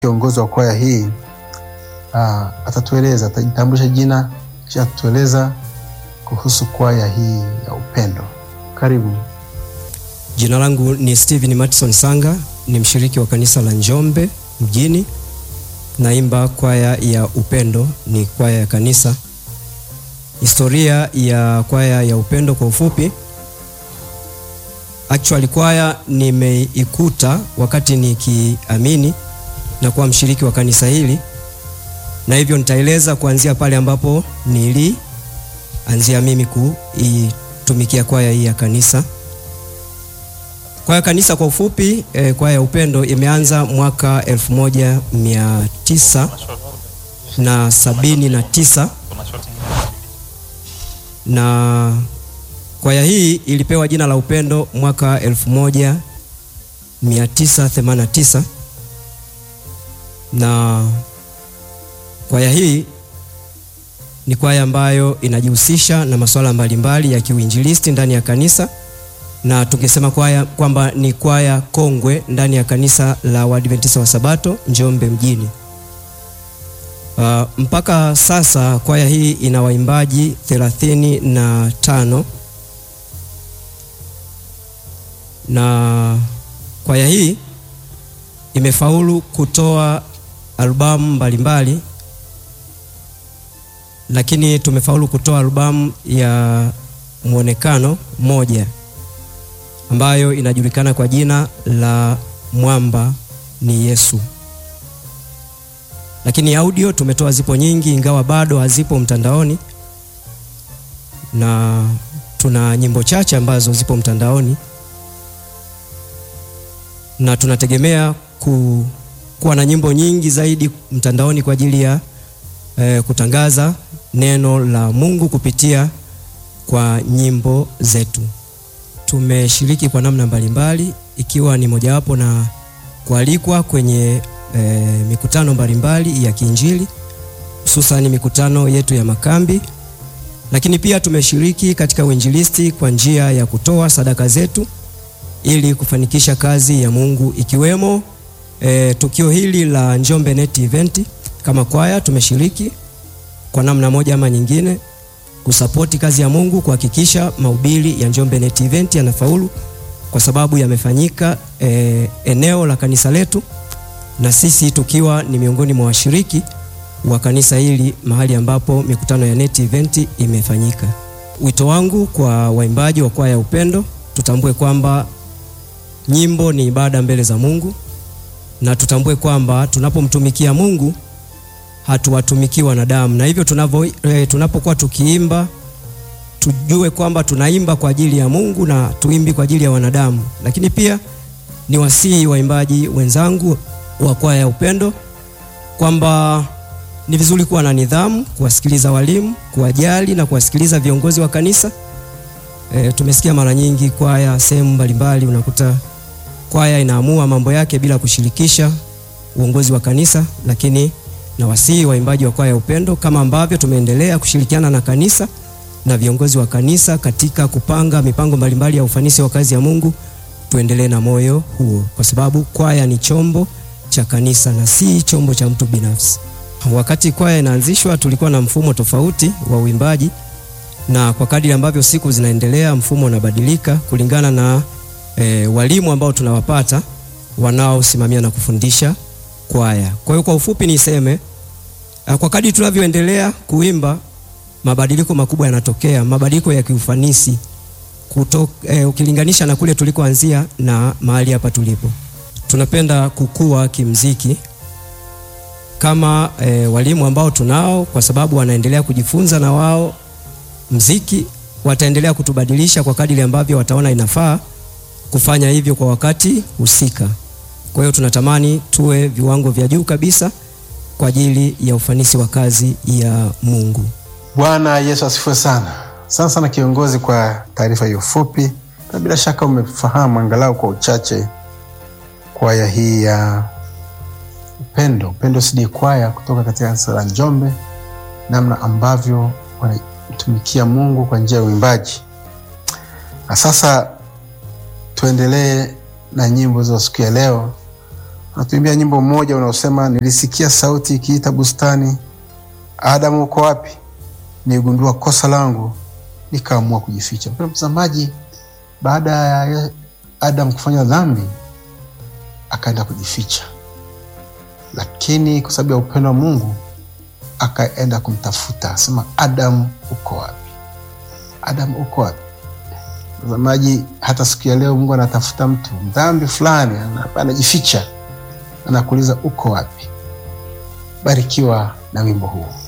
kiongozi wa kwaya hii uh, atatueleza, atajitambulisha jina kisha atatueleza kuhusu kwaya hii ya upendo. Karibu. Jina langu ni Steven Matson Sanga, ni mshiriki wa kanisa la Njombe mjini. Naimba kwaya ya upendo, ni kwaya ya kanisa. Historia ya kwaya ya upendo kwa ufupi, actually kwaya nimeikuta wakati nikiamini na kuwa mshiriki wa kanisa hili, na hivyo nitaeleza kuanzia pale ambapo nilianzia mimi kuitumikia kwaya hii ya kanisa. Kwaya kanisa kwa ufupi eh, kwaya ya upendo imeanza mwaka elfu moja mia tisa na sabini na tisa na kwaya hii ilipewa jina la upendo mwaka elfu moja mia tisa themanini na tisa na kwaya hii ni kwaya ambayo inajihusisha na masuala mbalimbali ya kiuinjilisti ndani ya kanisa na tungesema kwaya kwamba ni kwaya kongwe ndani ya kanisa la Waadventista wa Sabato Njombe mjini. Uh, mpaka sasa kwaya hii ina waimbaji thelathini na tano na kwaya hii imefaulu kutoa albamu mbalimbali, lakini tumefaulu kutoa albamu ya mwonekano moja ambayo inajulikana kwa jina la Mwamba ni Yesu. Lakini audio tumetoa zipo nyingi, ingawa bado hazipo mtandaoni, na tuna nyimbo chache ambazo zipo mtandaoni, na tunategemea ku, kuwa na nyimbo nyingi zaidi mtandaoni kwa ajili ya eh, kutangaza neno la Mungu kupitia kwa nyimbo zetu. Tumeshiriki kwa namna mbalimbali ikiwa ni mojawapo na kualikwa kwenye e, mikutano mbalimbali ya kiinjili hususani mikutano yetu ya makambi, lakini pia tumeshiriki katika uinjilisti kwa njia ya kutoa sadaka zetu ili kufanikisha kazi ya Mungu ikiwemo e, tukio hili la Njombe Net Event. Kama kwaya tumeshiriki kwa namna moja ama nyingine kusapoti kazi ya Mungu kuhakikisha mahubiri ya Njombe Net Event yanafaulu kwa sababu yamefanyika e, eneo la kanisa letu na sisi tukiwa ni miongoni mwa washiriki wa kanisa hili mahali ambapo mikutano ya Net Event imefanyika. Wito wangu kwa waimbaji wa kwaya ya upendo, tutambue kwamba nyimbo ni ibada mbele za Mungu na tutambue kwamba tunapomtumikia Mungu hatuwatumiki wanadamu, na hivyo tunavyo e, tunapokuwa tukiimba tujue kwamba tunaimba kwa ajili ya Mungu na tuimbi kwa ajili ya wanadamu. Lakini pia ni wasihi waimbaji wenzangu wa kwaya ya upendo kwamba ni vizuri kuwa na nidhamu, kuwasikiliza walimu, kuwajali na kuwasikiliza viongozi wa kanisa. E, tumesikia mara nyingi kwaya sehemu mbalimbali unakuta kwaya inaamua mambo yake bila kushirikisha uongozi wa kanisa, lakini na wasihi waimbaji wa kwaya ya upendo kama ambavyo tumeendelea kushirikiana na kanisa na viongozi wa kanisa katika kupanga mipango mbalimbali ya ufanisi wa kazi ya Mungu, tuendelee na moyo huo, kwa sababu kwaya ni chombo cha kanisa na si chombo cha mtu binafsi. Wakati kwaya inaanzishwa, tulikuwa na mfumo tofauti wa uimbaji, na kwa kadiri ambavyo siku zinaendelea, mfumo unabadilika kulingana na e, walimu ambao tunawapata wanaosimamia na kufundisha kwaya. Kwa hiyo kwa ufupi niseme kwa kadri tunavyoendelea kuimba mabadiliko makubwa yanatokea, mabadiliko ya kiufanisi kuto, eh, ukilinganisha na kule tulikoanzia na mahali hapa tulipo. Tunapenda kukua kimziki kama eh, walimu ambao tunao, kwa sababu wanaendelea kujifunza na wao mziki, wataendelea kutubadilisha kwa kadiri ambavyo wataona inafaa kufanya hivyo kwa wakati husika. Kwa hiyo tunatamani tuwe viwango vya juu kabisa kwa ajili ya ufanisi wa kazi ya Mungu. Bwana Yesu asifiwe sana. Sana sana kiongozi, kwa taarifa hiyo fupi, na bila shaka umefahamu angalau kwa uchache kwaya hii ya upendo, Upendo CD kwaya kutoka katika kanisa la Njombe, namna ambavyo wanatumikia Mungu kwa njia ya uimbaji. Na sasa tuendelee na nyimbo za siku ya leo Natuimbia nyimbo mmoja unaosema nilisikia sauti ikiita bustani, Adamu uko wapi? Nigundua kosa langu, nikaamua kujificha. Mpendwa mtazamaji, baada ya Adam kufanya dhambi, akaenda kujificha, lakini kwa sababu ya upendo wa Mungu akaenda kumtafuta, asema Adam uko wapi? Adam uko wapi? Mtazamaji, hata siku ya leo Mungu anatafuta mtu dhambi fulani, anajificha, anakuuliza uko wapi? Barikiwa na wimbo huu.